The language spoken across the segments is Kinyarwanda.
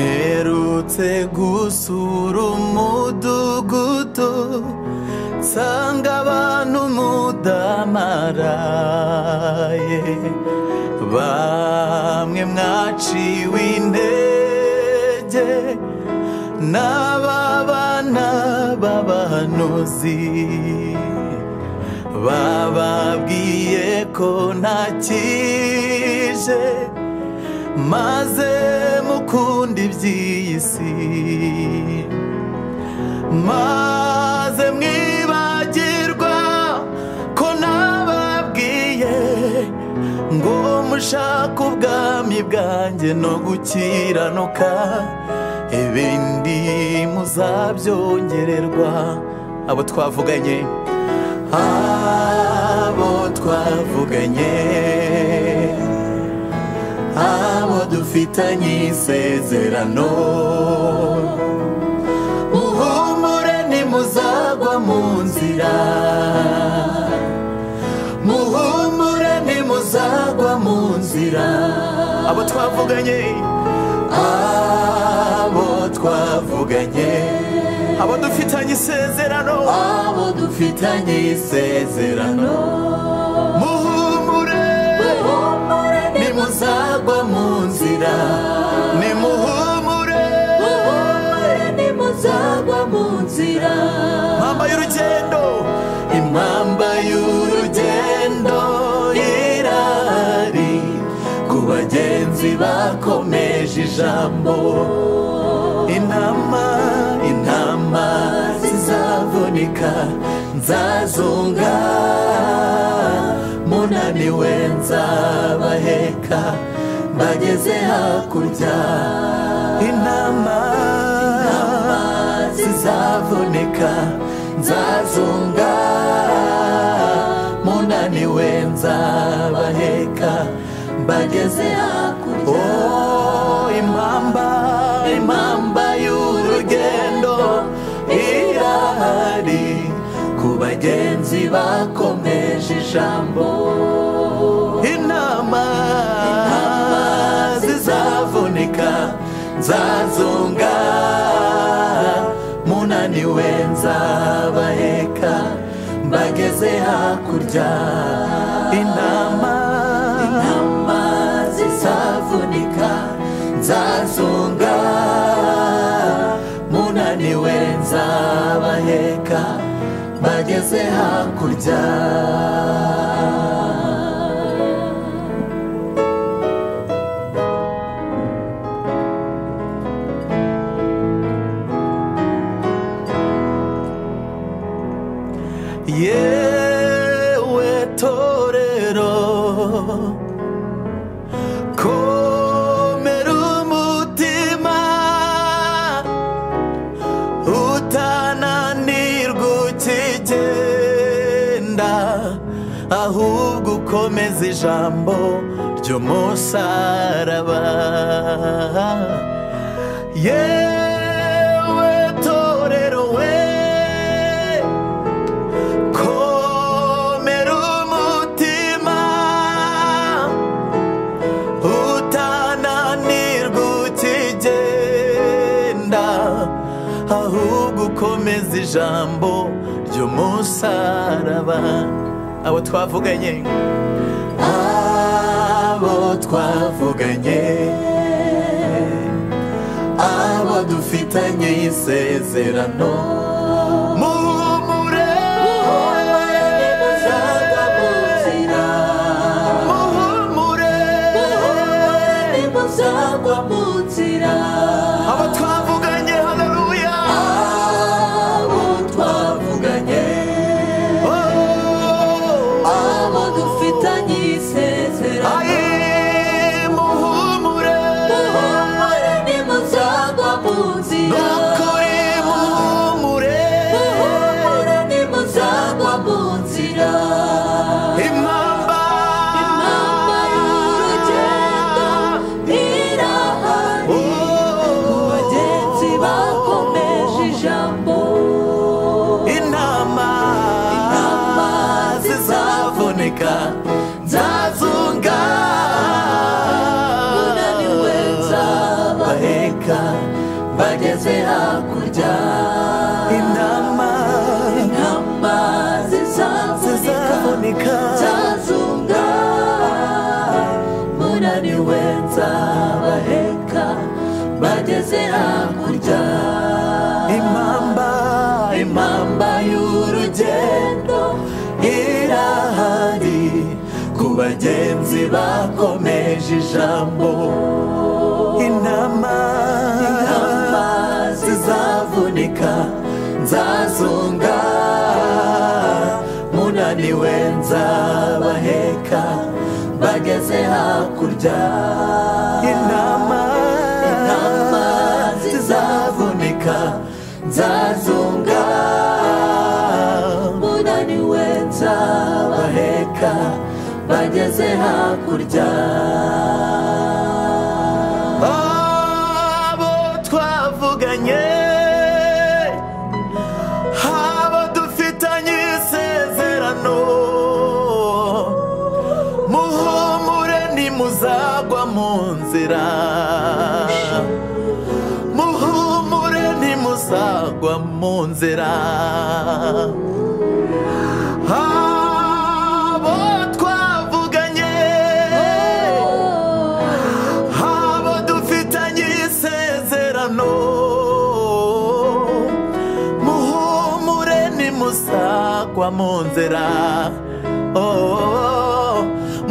mperutse gusura umudugudu nsanga abantu mudamaraye bamwe mwaciwe intege n'aba bana b'abahanuzi bababwiye ko ntakije maze mukunda iby'iyi si maze mwibagirwa ko nababwiye ngo mushake ubwami bwanjye no gukiranuka ibindi muzabyongererwa abo twavuganye abo twavuganye abo dufitanye isezerano muhumure nimuzagwa mu nzira muhumure nimuzagwa mu nzira abo twavuganye abo twavuganye abo dufitanye isezerano abo dufitanye isezerano muhumure muhumure nimuzagwa mu nzira nimuhumure muhumure nimuzagwa mu nzira impamba y'urugendo impamba y'urugendo irahari ku bagenzi bakomeje ijambo intama intama zizavunika nzazunga munaniwe nzabaheka mbageze hakurya intama zizavunika nzazunga munaniwe nzabaheka mbageze hakurya Oh, impamba impamba y'urugendo irahari ku bagenzi bakomeje ijambo intama zizavunika nzazunga munaniwe nzabaheka mbageze hakurya intama intama zizavunika nzazunga munaniwe nzabaheka mbageze hakurya yewe torero komera umutima utananirwa ukigenda ahubwo ukomeza ijambo ry'umusaraba yewe torero we komera umutima utananirwa ukigenda ahubwo ukomeza ijambo ry'umusaraba abo twavuganye abo twavuganye abo dufitanye isezerano muhumure muhumure nimuzagwa mu nzira muhumure muhumure nimuzagwa mu nzira abo twavuganye haleluya abo twavuganye Oh, abo dufitanye isezerano aye, muhumure muhumure nimuzagwa mu nzira nukuri muhumure muhumure nimuzagwa mu nzira impamba impamba y'urugendo irahari bagenzi bakomeje ijambo intama Intama zizavunika nzazunga Munaniwe haboneka nzabaheka. bageze hakurya intama intama zizaboneka zizaboneka zazunga munaniwe nzabaheka bageze hakurya impamba impamba y'urugendo irahari ku bagenzi bakomeje ijambo intama intama zizavunika nzazunga munaniwe nzabaheka bageze hakurya intama Intama zizavunika nzazunga munaniwe nzabaheka bageze hakurya abo twavuganye abo dufitanye isezerano muhumure ntimuzagwa mu nzira muhumure ntimuzagwa mu nzira abo twavuganye habo dufitanye isezerano muhumure nimusagwa mu nzira Oh,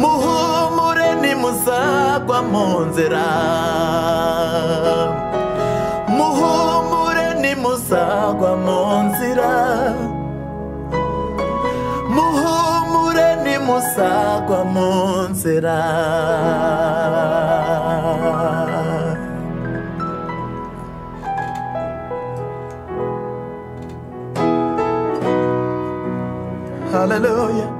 muhumure nimusagwa mu nzira muhumure nimusagwa mu nzira muhumure nimusagwa mu nzira Hallelujah.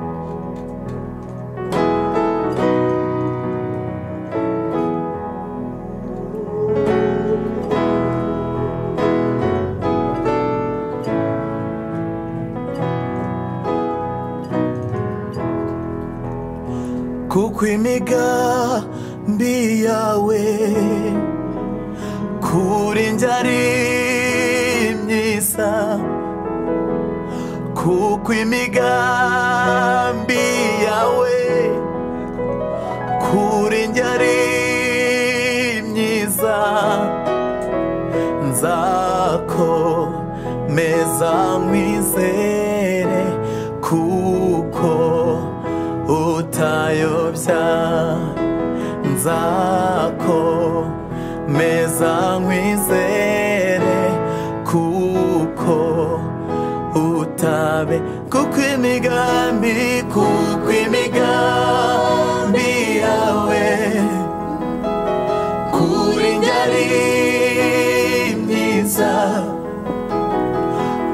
kuko imigambi yawe kuri njye ari myiza kuko imigambi yawe kuri njye ari myiza nzakomeza nkwizere kuko utayobya nzakomeza nkwizere kuko utabe kuko imigambi kuko imigambi yawe kuri njye ari myiza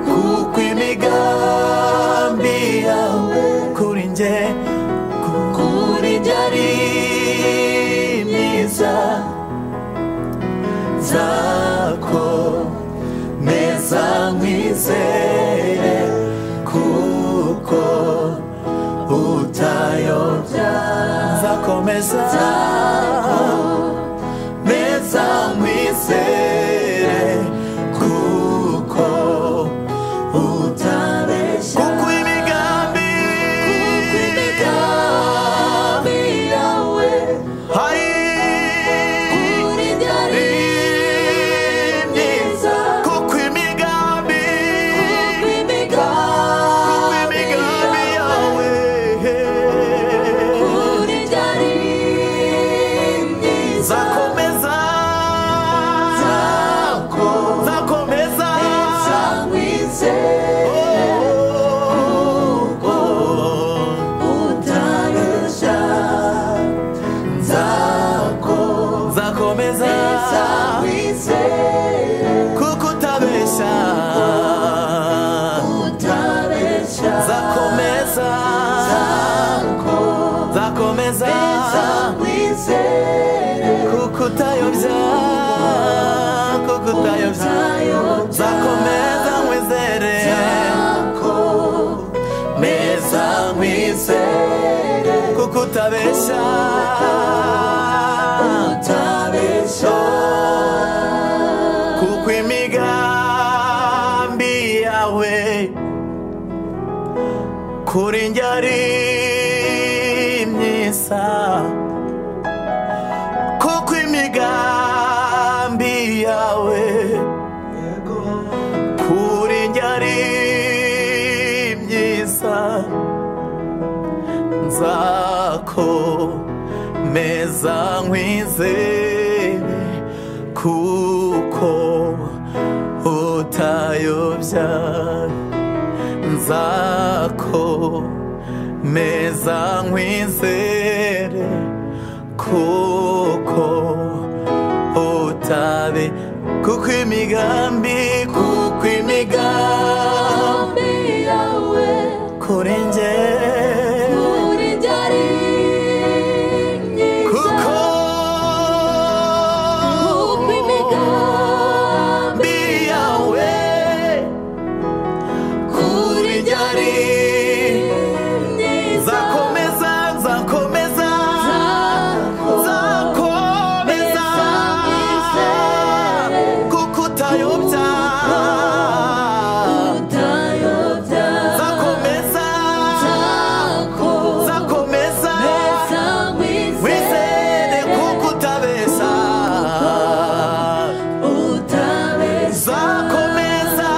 kuko imigambi yawe kuri njye kuri njye ari myiza zako meza nkwizere kuko utayobya nzakomeza meza nkwizere kuko utabeshya kuko imigambi imigambi yawe hari kuri njye ari myiza kuko imigambi kuko imigambi imigambi yawe kuri njye ari myiza nzakomeza zako nzakomeza zamwizeye kuko utabeshya nzakomeza zako zamwizeye kuko utabeshya utabeshya nzakomeza nzakomeza kukutayobya kukutayobya zako zamwizeye Utayobya. zakomeza nkwizere zako meza zamwizeye kukutabesha utabeshya kuko imigambi yawe kuri njye ari myiza kuko imigambi yawe kuri njye ari myiza nzakomeza nkwizere kuko utayobya nzakomeza nkwizere kuko utabe kuko imigambi kuko imigambi imigambi yawe kuri njye kuri njye ari myiza kuko kuko imigambi yawe kuri njye ari myiza nzakomeza nzakomeza nzakomeza kuko utayobya utayobya nzakomeza nzakomeza nzakomeza wizere kuko utabeshya nzakomeza nzakomeza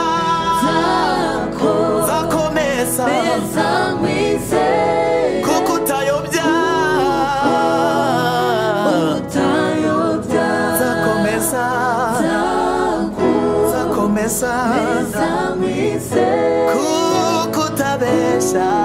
kuko utayobya nzakomeza nzakomeza kuko utabeshya